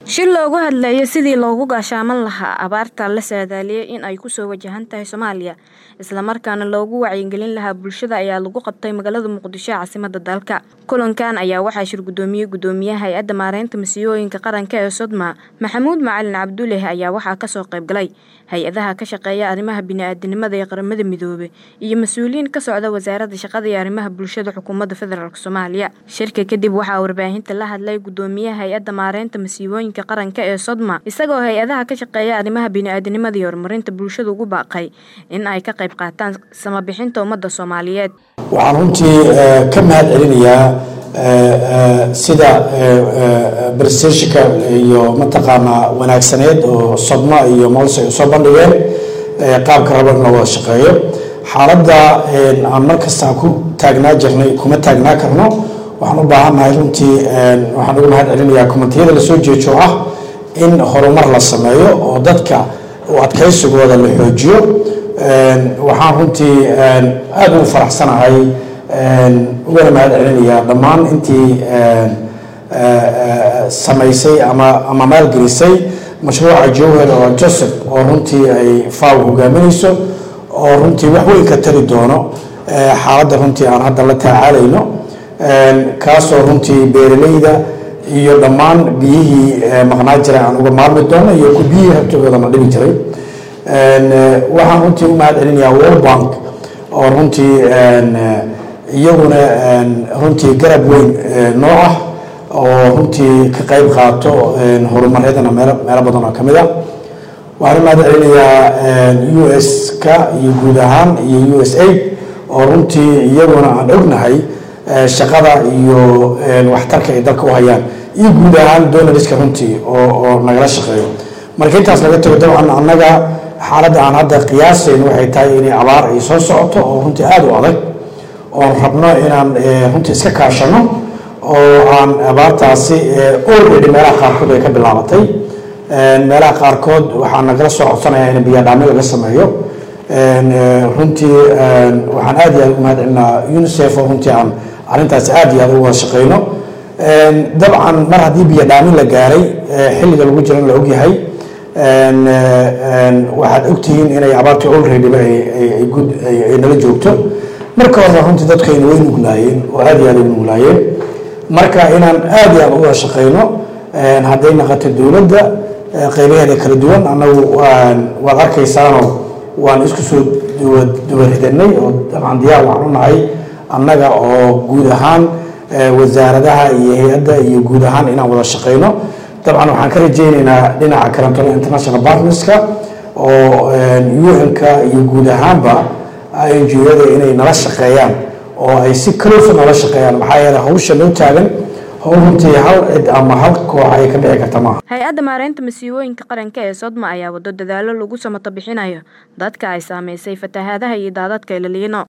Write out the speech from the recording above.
shir loogu hadlayo sidii loogu gaashaaman lahaa abaarta la saadaaliyay in ay kusoo wajahan tahay soomaaliya islamarkaana loogu wacyigelin lahaa bulshada ayaa lagu qabtay magaalada muqdisho caasimada dalka kulankan ayaa waxaa shir gudoomiyey gudoomiyaha hay-adda maareynta masiibooyinka qaranka ee sodma maxamuud macalin cabdulleh ayaa waxaa kasoo qaybgalay hay-adaha ka shaqeeya arrimaha bini-aadanimada ee qaramada midoobe iyo mas-uuliyiin ka socda wasaaradda shaqada iyo arrimaha bulshada xukuumadda federaalk soomaaliya shirka kadib waxaa warbaahinta la hadlay gudoomiyaha hay-adda maareynta masiibooyinka qaranka ee sodma isagoo hay-adaha ka shaqeeya arrimaha bini-aadanimada iyo horumarinta bulshada ugu baaqay in ay ka qayb qaataan samabixinta ummadda soomaaliyeed waxaan runtii ka mahad celinayaa sida brestashika iyo mataqaanaa wanaagsaneed oo sodma iyo mols ay usoo bandhigeen qaabka rabo in la wada shaqeeyo xaaladda aan markasta ku taagnaa jirnay kuma taagnaa karno waxaan u baahannahay runtii waxaan ugu mahad celinayaa kumentiyada lasoo jeejo ah in horumar la sameeyo oo dadka u adkaysigooda la xoojiyo waxaan runtii aada ugu faraxsanahay ugana mahad celinayaa dhammaan intii samaysay ama ama maalgelisay mashruuca jowhar oo joseph oo runtii ay faw hogaaminayso oo runtii wax weyn ka tari doono xaaladda runtii aan hadda la tacaalayno kaasoo runtii beeralayda iyo dhammaan biyihii maqnaa jiray aan uga maarmi doono iyo ku biyihii rabtigoodana dhibi jiray waxaan runtii u mahad celinayaa world bank oo runtii iyaguna runtii garab weyn noo ah oo runtii ka qayb qaato horumaryadana meel meelo badan oo kamid ah waxaan u mahad celinayaa u s ka iyo guud ahaan iyo u s a oo runtii iyaguna aan ognahay shaqada iyo waxtarka ay dalka u hayaan iyo guud ahaan donariska runtii oo oo nagala shaqeeyo marka intaas laga tago dabcan annaga xaaladda aan hadda qiyaasayn waxay tahay inay abaar ay soo socoto oo runtii aada u adag oon rabno inaan runtii iska kaashano oo aan abaartaasi already meelaha qaarkood ay ka bilaabatay meelaha qaarkood waxaa nagala soo codsanayaa in biyadhaami laga sameeyo runtii waxaan aada iyo aada ugu mahad celinaa unicef oo runtii aan arrintaasi aada iyo aada uga wada shaqeyno dabcan mar haddii biyo dhaamin la gaaray xilliga lagu jiro in la ogyahay waxaad ogtihiin inay abaartii olreadyba ay nala joogto marka horena runtii dadkayna way nuglaayeen oo aada iyo aada ugu nuglaayeen marka inaan aada iyo aada uga shaqeyno hadday naqato dowladda qeybaheeda kala duwan annagu waad arkaysaanoo waan isku soo duwaridanay oo dabcan diyaar waxaan u nahay annaga oo guud ahaan wasaaradaha iyo hay-adda iyo guud ahaan inaan wada shaqeyno dabcan waxaan ka rajeyneynaa dhinaca karantona international partnerska oo un-ka iyo guud ahaanba ngo-yada inay nala shaqeeyaan oo ay si close nala shaqeeyaan maxaa yeele hawsha loo taagan howl runtii hal cid ama hal koox ay ka dhici karta maaha hay-adda maareynta masiibooyinka qaranka ee sodma ayaa wado dadaalo lagu samato bixinayo dadka ay saameysay fatahaadaha iyo daadadka ilaliino